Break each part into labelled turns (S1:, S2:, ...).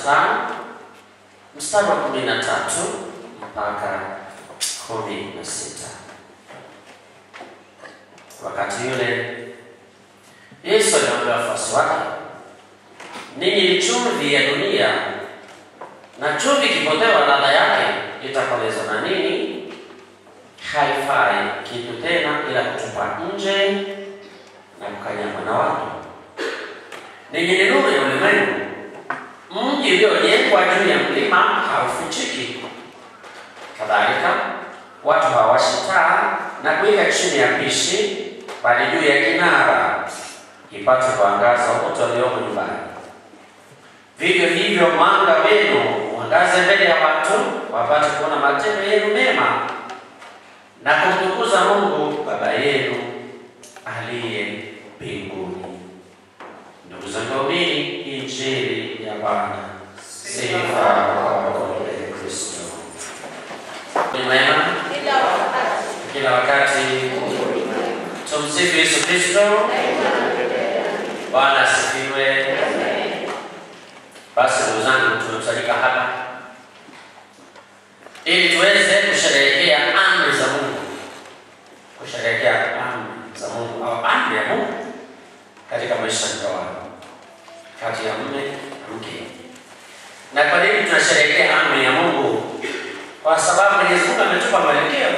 S1: tano mstari wa kumi na tatu mpaka kumi na sita. Wakati yule Yesu aliwaambia wafuasi wake, ninyi ni chumvi ya dunia, na chumvi ikipotewa ladha yake itakolezwa na nini? Haifai kitu tena ila kutupa nje na kukanyagwa na watu. Ninyi ni nuru ya ulimwengu. Mji uliojengwa juu ya mlima haufichiki. Kadhalika watu hawashi taa na kuweka chini ya pishi, bali juu ya kinara, ipate kuangaza wote waliomo nyumbani. Vivyo hivyo mwanga wenu uangaze mbele ya watu, wapate kuona matendo yenu mema na kumtukuza Mungu Baba yenu aliye mbinguni. Ndugu zangu waumini, injili ya Bwana. Sifa kwako ee Kristo. Ni mwema kila wakati. Tumsifu Yesu Kristo. Bwana asifiwe. Basi ndugu zangu, tumekusanyika hapa ili tuweze kusherehekea amri za Mungu, kusherehekea amri za Mungu au amri ya Mungu katika maisha ya ndoa kati ya mume na mke. Na kwa nini tunasherehekea amri ya Mungu? Kwa sababu Mwenyezi Mungu ametupa mwelekeo,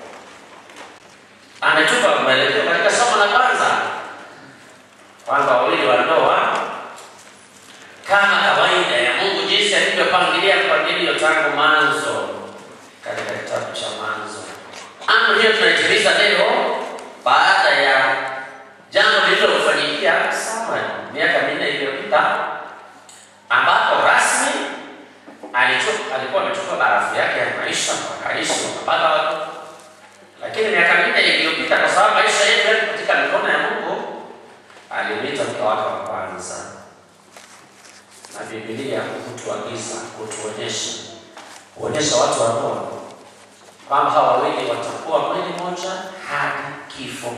S1: ametupa mwelekeo katika somo la kwanza kwamba wawili wa ndoa kama kawaida ya Mungu jinsi alivyopangilia mpangilio tangu mwanzo katika kitabu cha Mwanzo. Amri hiyo tunaitimiza leo baada ya jambo lililofanyikia Samuel miaka minne iliyopita, ambapo rasmi alichukua alikuwa amechukua barafu yake ya maisha wakaishi wakapata watu, lakini miaka minne iliyopita, kwa sababu maisha yetu yako katika mikono ya Mungu, alimwita mke wake wa kwanza, na Biblia hutuagiza kutuonyesha kuonyesha watu wa ndoa kwamba hawa wawili watakuwa mwili moja hadi kifo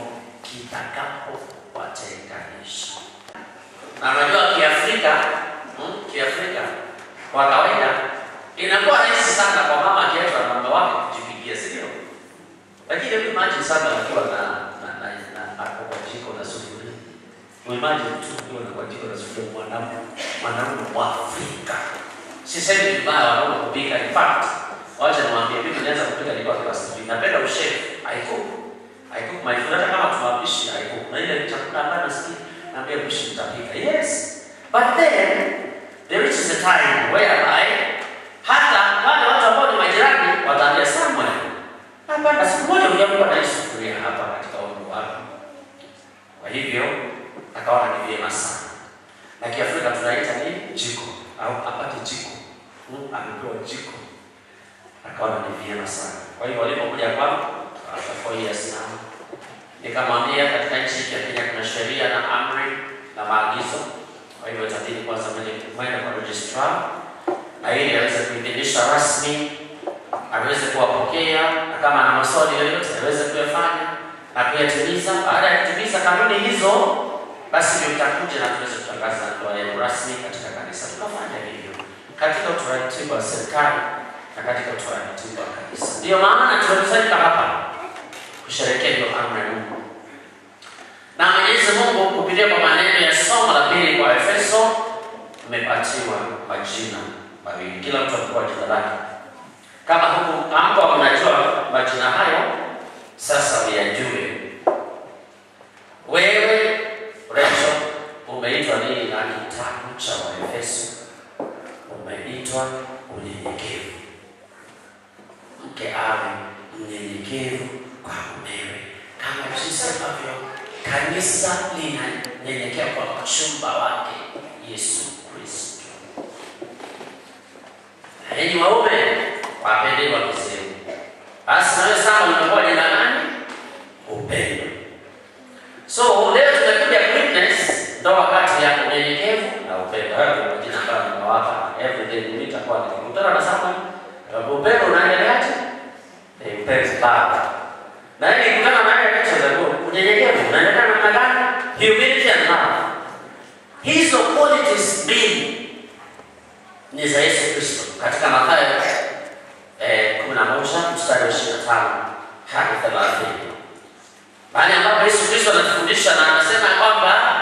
S1: kitakapowatenganisha. Na unajua Kiafrika, hmm, Kiafrika kwa kawaida inakuwa rahisi sana kwa mama akiachwa na mume wake kujipigia, si ndio? Lakini hebu imagine sana akiwa na na na, na ako kwa jiko na sufuria. Imagine tu ukiwa na kwa jiko na sufuria mwanamume mwanamume wa Afrika. Sisemi vibaya wanaume kupika, in fact wacha niwaambie, mimi nianza kupika nilikuwa class 3. Napenda ushefu, I cook. I cook my food hata kama tunapishi I cook. Na ile chakula ambayo nasikia naambia mpishi nitapika. Yes. But then there is a time whereby hata wale watu ambao ni majirani wataambia Samuel, hapana, siku moja utakuwa na hii sufuria hapa katika umri wako. Kwa hivyo akaona ni vyema sana. Na Kiafrika tunaita ni jiko au apate jiko. Hmm, amepewa jiko akaona ni vyema sana. Kwa hivyo walipokuja kwangu after four years now, nikamwambia katika nchi ya Kenya kuna sheria na amri na maagizo. Kwa hivyo itabidi kwanza mwende kwa registrar na ili aweze kuidhinisha rasmi, aweze kuwapokea na kama ana maswali yoyote aweze kuyafanya na kuyatimiza. Baada ya kutimiza kanuni hizo, basi ndio itakuja na tuweze kutangaza ndoa yenu rasmi katika kanisa. Tukafanya hivyo katika utaratibu wa serikali na katika utaratibu wa kanisa. Ndiyo maana tumekusanyika hapa kusherehekea hiyo amri ya Mungu, na Mwenyezi Mungu kupitia kwa maneno ya somo la pili kwa Efeso, mmepatiwa majina mawili, kila mtu apewa jina lake. Kama huku hapo mnajua majina hayo, sasa uyajue. Wewe Rachel, umeitwa nini na kitabu cha Waefeso? Umeitwa unyenyekevu mke awe mnyenyekevu kwa mumewe, kama jinsi ambavyo kanisa linanyenyekea kwa mchumba wake Yesu Kristo. Na Enyi waume wapendeni wake zenu. Basi nawe sasa umekuwa jina nani? Upendo. So leo tumekuja witness ndoa kati ya unyenyekevu na upendo. Hayo ndio majina ambayo nimewapa. Every day nitakuwa nikikutana na Samuel upendo unaendeleaje? Eh, upendo baba. Na ili kutana na yeye katika zaidi unyenyekevu unaendelea namna gani? Humility and love. Hizo qualities mbili ni za Yesu Kristo katika Mathayo eh, 11 mstari wa 25 hadi 30, mahali ambapo Yesu Kristo anatufundisha na anasema kwamba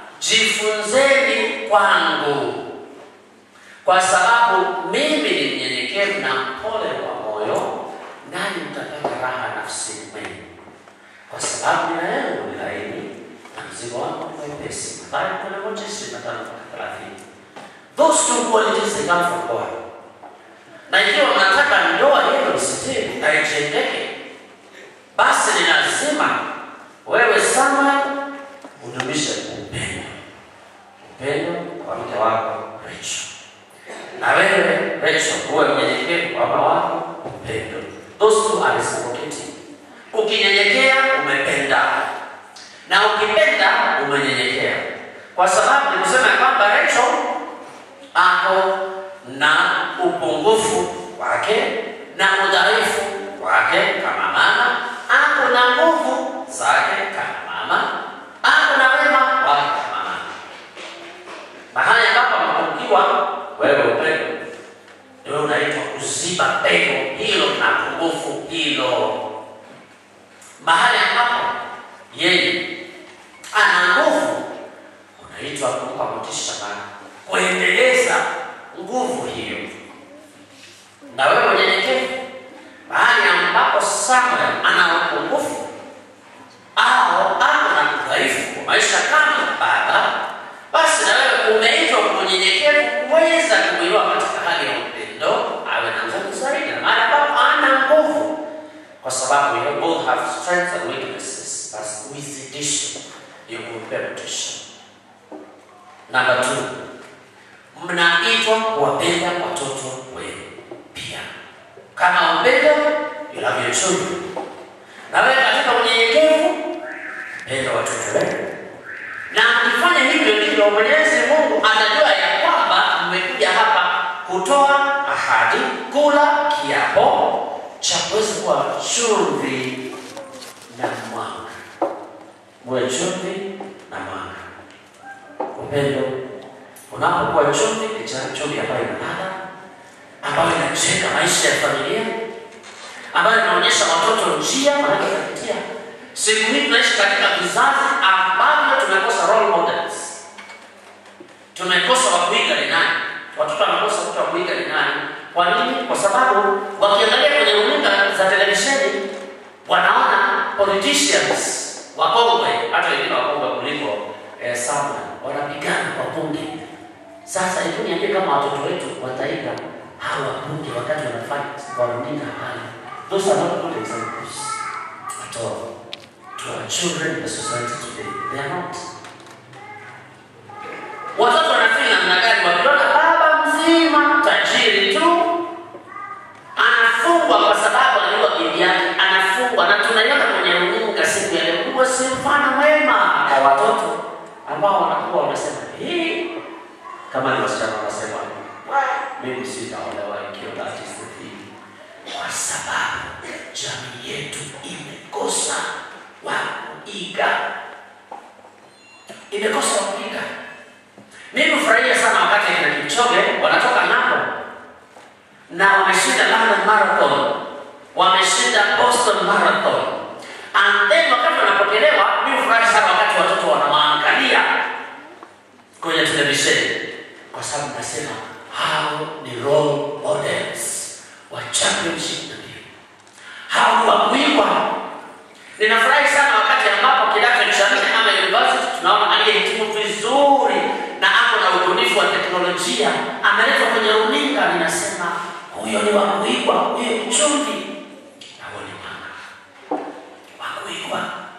S1: jifunzeni kwangu, kwa sababu mimi ni mnyenyekevu na mpole wa moyo, nanyi mtapata raha nafsini mwenu, kwa sababu nira yangu ni laini na mzigo wangu ni mwepesi. Mathayo 11:25 mpaka 30. Those two qualities they come from God. Na ikiwa mnataka ndoa yenu isitiri na ijengeke, basi ni lazima wewe sana udumishe upendo, upendo kwa mke wako Rachel, na wewe Rachel uwe mnyenyekevu kwa baba wako upendo. Those two are reciprocating. Ukinyenyekea umependa, na ukipenda umenyenyekea, kwa sababu ni kusema ya kwamba Rachel ako na upungufu wake na udhaifu wake kama mama, ako na nguvu zake kama mama, ako na wema wake kama mama. Mahali ambapo amepungukiwa, wewe upendo ndio unaitwa kuziba pengo hilo na pungufu hilo. Mahali ambapo yeye ana nguvu, unaitwa kumpa motisha na kuendeleza nguvu hiyo. Na wewe unyenyekevu, mahali ambapo Samuel ana upungufu au ana udhaifu wa maisha kama baba, basi na wewe umeitwa kwa unyenyekevu kuweza kumwinua katika hali ya upendo, awe na nguvu zaidi, na mahali ambapo ana nguvu, kwa sababu you both have strengths and weaknesses, basi uzidishe hiyo kumpa motisha. Namba 2 mnaitwa kuwapenda watoto wenu pia kama upendo inavyochumi. Na wewe katika unyenyekevu, penda watoto wenu, na mkifanya hivyo ndivyo Mwenyezi Mungu atajua ya kwamba mmekuja hapa kutoa ahadi, kula kiapo cha kuweza kuwa chumvi na mwanga. Muwe chumvi na mwanga. Upendo unapokuwa chumvi, ni chumvi ambayo ina ladha, ambayo inajenga maisha ya familia, ambayo inaonyesha watoto njia wanayopitia. Siku hii tunaishi katika vizazi ambavyo tumekosa role models, tumekosa wa kuiga ni nani. Watoto wamekosa mtu wa kuiga ni nani. Kwa nini? Kwa sababu wakiangalia kwenye runinga za televisheni wanaona politicians wakongwe, hata wengine wakongwe kuliko eh, Samuel wanapigana kwa bunge. Sasa hebu niambie kama watoto wetu wataiga hawa wabunge wakati wanafanya kwa runinga pale. Those are not good examples at all to our children in the society today. They are not. Watoto wanafeel namna gani wakiona baba mzima tajiri tu anafungwa kwa sababu aliua bibi yake, anafungwa na tunaiona kwenye runinga siku ya leo. Huo si mfano mwema kwa watoto ambao wanakuwa wanasema hii, kama ni wasichana wanasema mimi sitaolewa ikiwa that is the thing, kwa sababu jamii yetu imekosa wa kuiga, imekosa wa kuiga. Mimi hufurahia sana wakati kina Kipchoge wanatoka ng'ambo na wameshinda London Marathon, wameshinda Boston Marathon, and then wakati wanapokelewa, mimi hufurahi sana wakati watoto wanawaangalia kwenye televisheni, kwa sababu nasema hao ni role models wa championship na mbio, hao ni wa kuigwa. Ninafurahi sana wakati ambapo kidato cha nne ama university tunaona aliyehitimu vizuri na ako na ubunifu wa teknolojia ameletwa kwenye runinga, ninasema huyo ni wa kuigwa, huyo ni chumvi, hao ni mwanga wa kuigwa.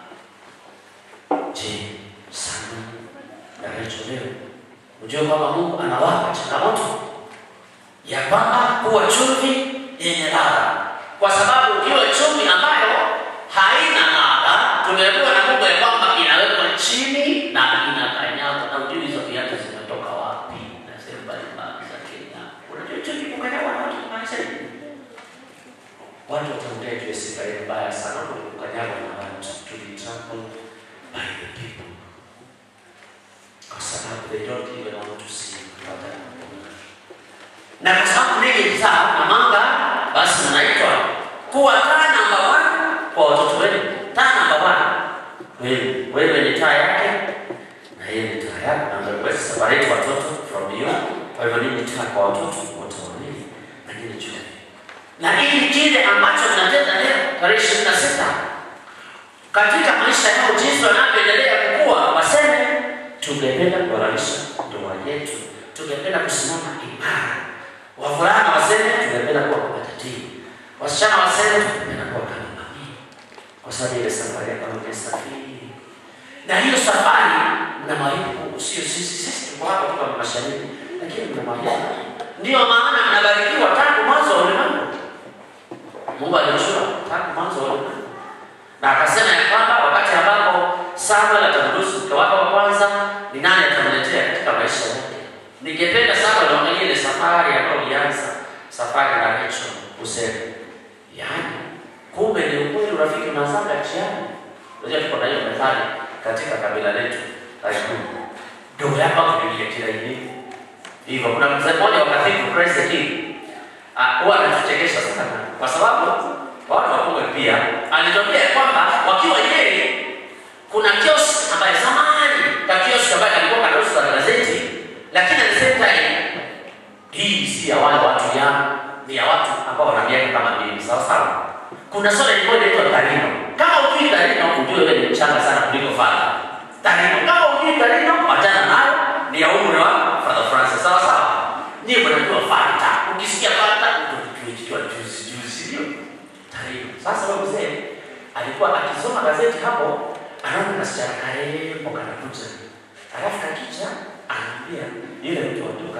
S1: Je, sana na Rachel leo Unajua kwamba Mungu anawapa changamoto ya kwamba kuwa chumvi yenye ladha, kwa sababu ukiwa chumvi ambayo haina ladha, tumeambiwa na Mungu ya kwamba inawekwa chini na inakanyagwa, na ujui hizo viatu zimetoka wapi na sehemu mbalimbali za Kenya. Unajua chumvi kukanyagwa na watu kumaanisha nini? Watu wataongea juu ya sifa ile mbaya sana kuliko kukanyagwa na watu, to be trampled by the people kwa sababu they don't even want to see what I taa na mwanga, basi mnaitwa kuwa taa namba one kwa watoto wenu. Taa namba one, wewe wewe ni taa yake na yeye ni taa yako, na ndio basi separate watoto from you. Kwa hivyo ninyi taa kwa watoto wote wawili, lakini jua na ili kile ambacho mnatenda leo tarehe ishirini na sita katika maisha yao, jinsi wanavyoendelea kukua, waseme tungependa kuhalalisha ndoa yetu, tungependa kusimama imara. Wavulana waseme tungependa kuwa kama tatii, wasichana waseme tungependa kuwa kama mami, kwa sababu ile safari ya kama umesafiri na hiyo safari mna malipo, sio sisi. Sisi tuko hapa tuko mashariki, lakini mna malipo. Ndio maana mnabarikiwa tangu mwanzo wa ulimwengu. Mungu alijua tangu mwanzo wa ulimwengu na akasema ya kwamba wakati ambapo Samuel atamruhusu mke wake wa kwanza, ni nani atamletea katika maisha yake. Ningependa sana unaangalia ile safari ambayo ulianza, safari na Rachel useme, yaani kumbe ni ukweli, urafiki unaanzaga njiani. Unajua tuko na hiyo methali katika kabila letu la Kikuyu, ndugu yako akujulia kila hivi hivyo. Kuna mzee mmoja wa Cathedral Praise the King Ah, huwa anatuchekesha sana kwa sababu watu wakubwa pia alitokea kwamba wakiwa yeye kuna kiosk ambaye zamani ka kiosk ambaye alikuwa kanauza gazeti, lakini at the same time hii si ya wale watu ya ni ya watu ambao wana miaka kama mimi, sawa sawa. Kuna soda ilikuwa inaitwa Tarino. Kama ujui Tarino, ujue wewe ni mchanga sana kuliko Father. Tarino, kama ujui Tarino, wachana nayo, ni ya umri wa Father Francis, sawa sawa. Nyie mnajua Fanta, ukisikia Fanta tulichukua juzi juzi, ndio Tarino. Sasa wewe mzee alikuwa akisoma gazeti hapo, anaona kasichana karembo kanakuja, alafu kakicha anaambia yule mtu wa duka,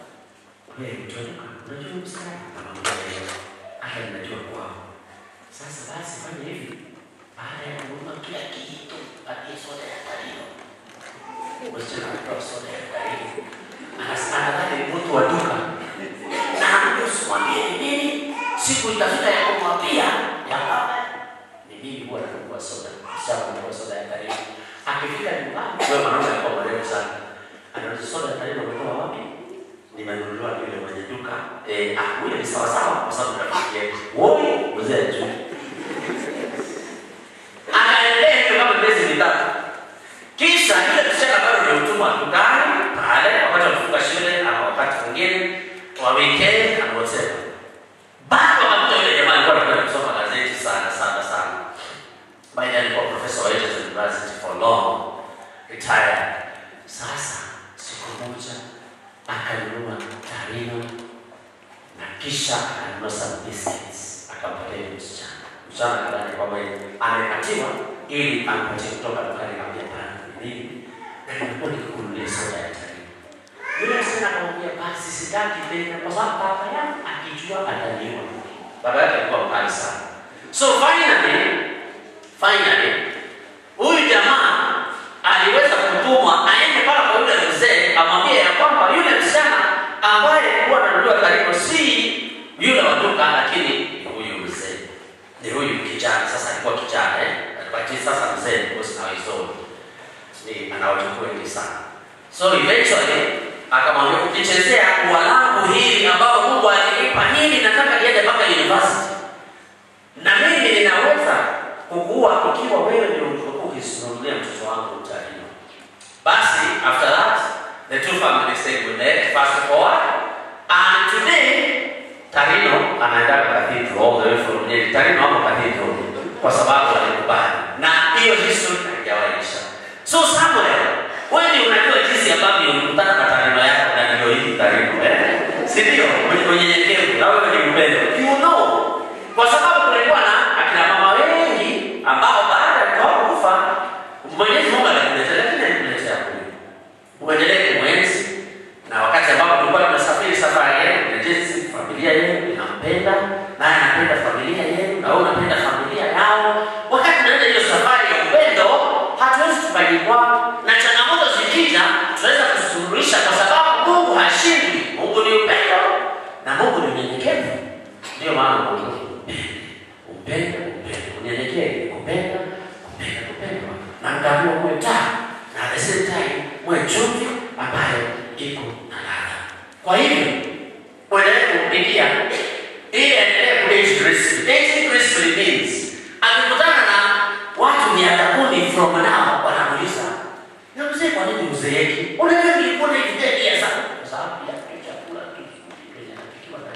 S1: wewe mtu wa duka, unajua msichana anamwambia hata ninajua kwao. Sasa basi fanya hivi, baada ya kununua kila kitu, patie soda ya Tarino. Msichana anatoa soda ya Tarino, anasema nadhani ni mtu wa duka na anaambia usimwambie ni nini, siku itafika ya kumwambia ya kwamba ni mimi huwa nanunua soda, msichana anunua soda ya Tarino. Akifika nyumbani, wewe mwanaume alikuwa mrefu sana, anauliza soda ya Tarino umetoa wapi? Nimenunuliwa na yule mwenye duka. Eh, ah, huyo ni sawa sawa kwa sababu rafiki yetu. Woi, mzee juu. Akaendelea hivyo kama miezi mitatu. Kisha yule msichana bado ni mtumwa dukani pale, wakati wakufunga shule ama wakati mwingine wa weekend na whatever. Bado akakuta yule jamaa alikuwa anapenda kusoma gazeti sana sana sana. By then alikuwa professor wa Egerton University for long, retired. Sasa siku moja akanunua Tarino na kisha akanunua some biscuits akampatia yule msichana. Msichana akadhani kwamba amepatiwa ili ampatie kutoka dukani kama hapana ni nini, na nimekuwa nikikununulia soda ya Tarino. Yule msichana akamwambia basi sitaki tena kwa sababu baba yangu akijua ataniua. Baba yake alikuwa mkali sana. So finally, finally huyu jamaa aliweza kutumwa aende mpaka kwa yule mzee amwambie ya kwamba yule msichana ambaye alikuwa ananunuliwa Tarino si yule wa duka, lakini ni huyu mzee, ni huyu kijana. Sasa alikuwa kijana eh, lakini sasa mzee because now he's old, ni ana wajukuu wengi sana. So eventually akamwambia ukichezea ua langu hili ambao Mungu alinipa hili, nataka niende mpaka university, na mimi ninaweza kukua ikiwa wewe ndio ulivyokuwa ukisimulia mtoto wangu Tarino. Basi after that the two families stayed with them fast forward and today Tarino anaenda cathedral all the way from Nyeri. Tarino hapo cathedral kwa sababu alikubali, na hiyo history haijawaisha. So Samuel, wewe ndio unajua jinsi ambavyo ulikutana na Tarino yako na ndio hii Tarino eh, si ndio? Mwenye unyenyekevu na wewe ni mpendo, you know, kwa sababu kulikuwa na akina mama wengi ambao baada ya kwao kufa Mwenyezi Mungu alikuletea, lakini alikuletea kule uendelee kumwenzi, na wakati ambapo tulikuwa tunasafiri safari yenu na jinsi familia yenu inampenda naye anapenda familia yenu na wewe unapenda familia yao. Wakati tunaenda hiyo safari ya upendo, hatuwezi tukajikwa na changamoto zikija, tunaweza kuzisuluhisha kwa sababu Mungu hashindwi. Mungu ni upendo na Mungu ni unyenyekevu. Ndio maana Mungu upendo, upendo, unyenyekevu, kupenda, kupenda, kupendwa na mkaamua muwe taa na at the same time muwe chumvi ambayo iko na ladha. Kwa hivyo uendelee kumpigia Uzee kwa nini uzeeki? Unaweza nilikuwa nikijalia sana kwa sababu ya chakula tu kinachopikiwa na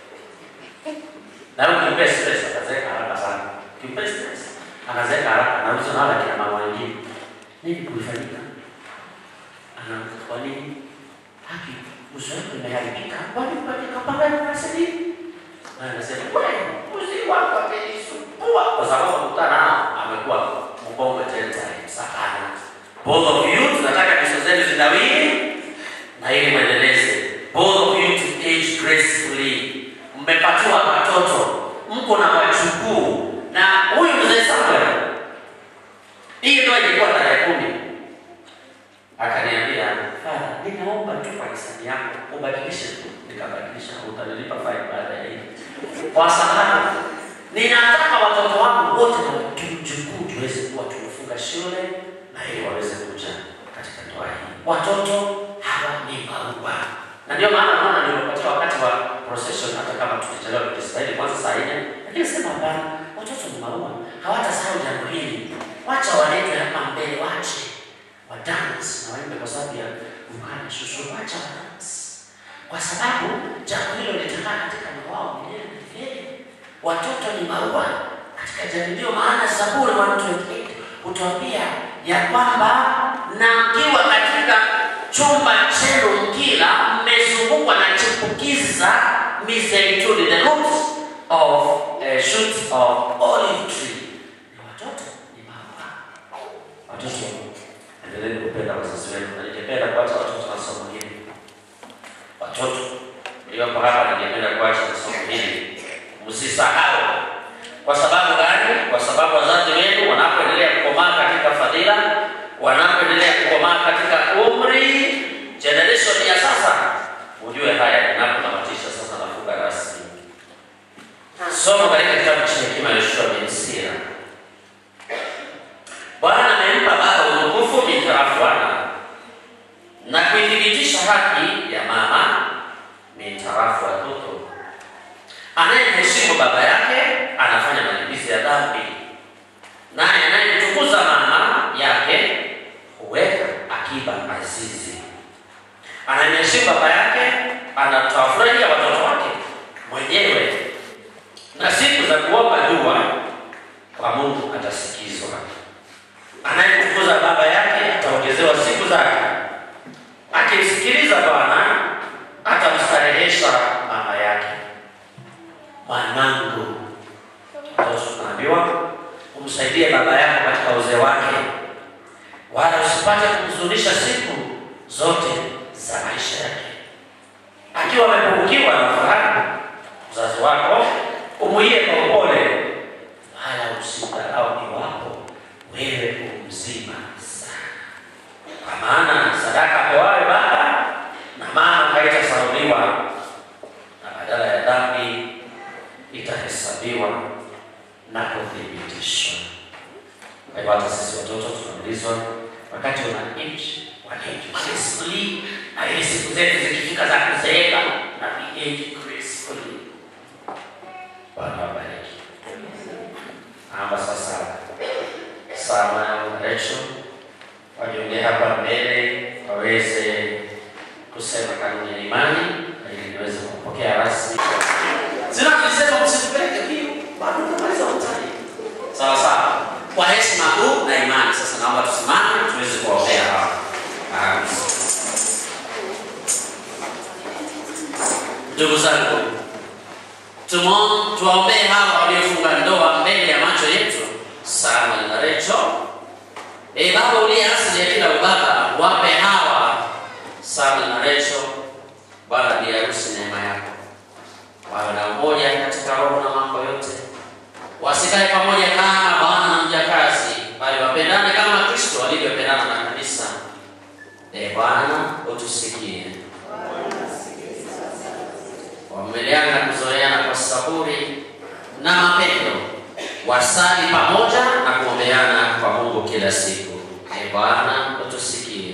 S1: na wewe ukimpa stress atazeeka haraka sana. Ukimpa stress anazeeka haraka na uzo nala kina mama wengine. Nini kulifanyika? Ana kwa nini? Haki uso wako umeharibika. Kwani mpate kapanga na sasa Na anasema wewe uzi wako amenisumbua kwa sababu mkutana nao amekuwa mbongo tena sakana. Both of you tunataka kesho zenu zinawiri na ili mwendeleze. Both of you to age gracefully. Mmepatiwa watoto, mko na wajukuu na huyu mzee Samuel, hii ndio ilikuwa tarehe kumi, akaniambia Father, ninaomba tu kwa hisani yako ubadilishe tu. Nikabadilisha, utanilipa fine baada ya hii, kwa sababu ninataka watoto wangu wote na wajukuu tuweze kuwa tumefunga shule na ili waweze kuja katika ndoa hii. Watoto hawa ni maua, na ndio maana naona nimepatia wakati wa procession, hata kama tukichelewa kujistahili kwanza saa nne, lakini sema hapana, watoto ni maua, hawatasahau jambo hili. Wacha walete hapa mbele, wache wa dance na waimbe kwa sababu ya ukana shushu, wacha wa dance kwa sababu jambo hilo litakaa katika moyo wao milele na milele. Watoto ni maua katika jamii, ndio maana Zaburi 128 hutuambia ya kwamba na mkiwa katika chumba chenu mkila, mmezungukwa na chipukizi za mizeituni, the roots of uh, shoots of olive tree. Ni watoto ni maua. Watoto endeleeni kupenda wazazi wenu, na ningependa kuacha watoto na somo hili. Watoto mlioko hapa, ningependa kuacha na somo hili, msisahau. Kwa sababu gani? Kwa sababu wazazi wenu wanapoendelea kukomaa katika fadhila, wanapoendelea kukomaa katika umri, generation ya sasa, ujue haya ninapotamatisha sasa, nafunga rasmi somo katika kitabu cha hekima ya Yoshua bin Sira. Bwana amempa baba utukufu mintarafu wana na kuithibitisha haki ya mama mintarafu watoto. Anayemheshimu baba yake anafanya malipizi ya dhambi, naye anayemtukuza mama yake huweka akiba azizi. Anayemheshimu baba yake anatawafurahia watoto wake mwenyewe, na siku za kuomba dua kwa Mungu atasikizwa. Anayemtukuza baba yake ataongezewa siku zake, akimsikiliza Bwana atamstarehesha mama yake. Mwanangu, ndio tunaambiwa umsaidie baba yako katika uzee wake, wala usipate kumhuzunisha siku zote za maisha yake. Akiwa amepungukiwa na fahamu, mzazi wako umuie kwa upole, wala usimdharau iwapo wewe umzima sana, kwa maana sadaka apewayo baba na mama haitasahauliwa, na badala ya dhambi itahesabiwa na kuthibitishwa. Kwa hivyo hata sisi watoto tunaulizwa wakati una age wa age gracefully, na ili siku zetu zikifika za kuzeeka na we age gracefully. Bwana wabariki. Naomba sasa Samuel na Rachel wajiongee hapa mbele waweze kusema kanuni ya imani ili niweze kupokea rasmi. Zinavyosema msipeleke mbio, bado tunamaliza mtani. Sawa sawa. Kwa heshima kuu na imani, sasa naomba tusimame tuweze kuwaombea hawa. Ah, Ndugu zangu, tumo- tuwaombee hawa waliofunga ndoa mbele ya macho yetu, Samuel na Rachel. Ee Baba uliye asili ya kila ubaba, wape hawa Samuel na Rachel, Bwana bi harusi, neema yako, wawe na umoja katika roho na mambo yote, wasikae pamoja kama bwana na mjakazi, bali wapendane kama Kristo alivyopendana na kanisa. Ee Bwana utusikie, wavumiliana na kuzoeana kwa saburi na mapendo, wasali pamoja na kuombeana kwa Mungu kila siku. Ee Bwana utusikie.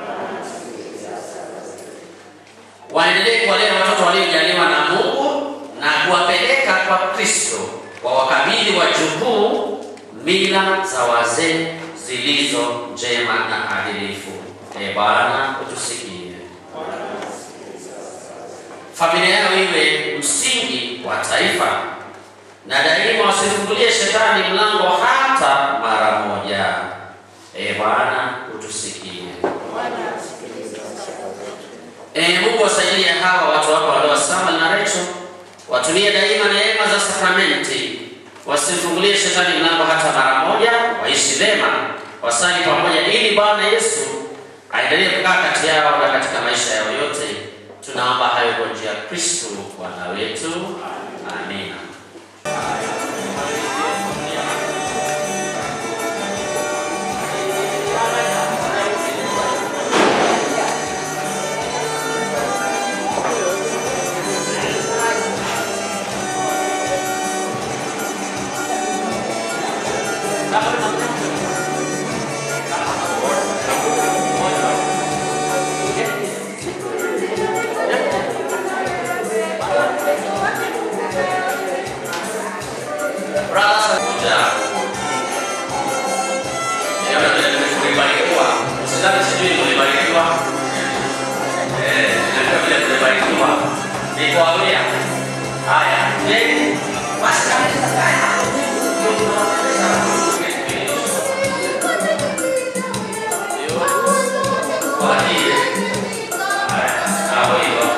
S1: waendelee kuwalea watoto waliojaliwa na Mungu na kuwapeleka kwa Kristo, wawakabidhi wajukuu mila za wazee zilizo njema na adilifu. E Bwana utusikie. Familia yao iwe msingi wa taifa, na daima wasifungulie shetani mlango hata mara moja. E Bwana utusikie. E Mungu wasaidie hawa watu wako walio Samuel na Rachel, watumie daima neema za sakramenti, wasimfungulie shetani mlango hata mara moja, waishi vema, wasali pamoja, ili Bwana Yesu aendelee kukaa kati yao na katika maisha yao yote. Tunaomba hayo kwa njia ya Kristo Bwana wetu, amina. Rasa kuja. Ya vile tumebarikiwa. Usidhani sijui tumebarikiwa. Eh, ndio vile tumebarikiwa. Ni kwa wia. Haya, je, basi Kwa hiyo, haya, hapo hivyo.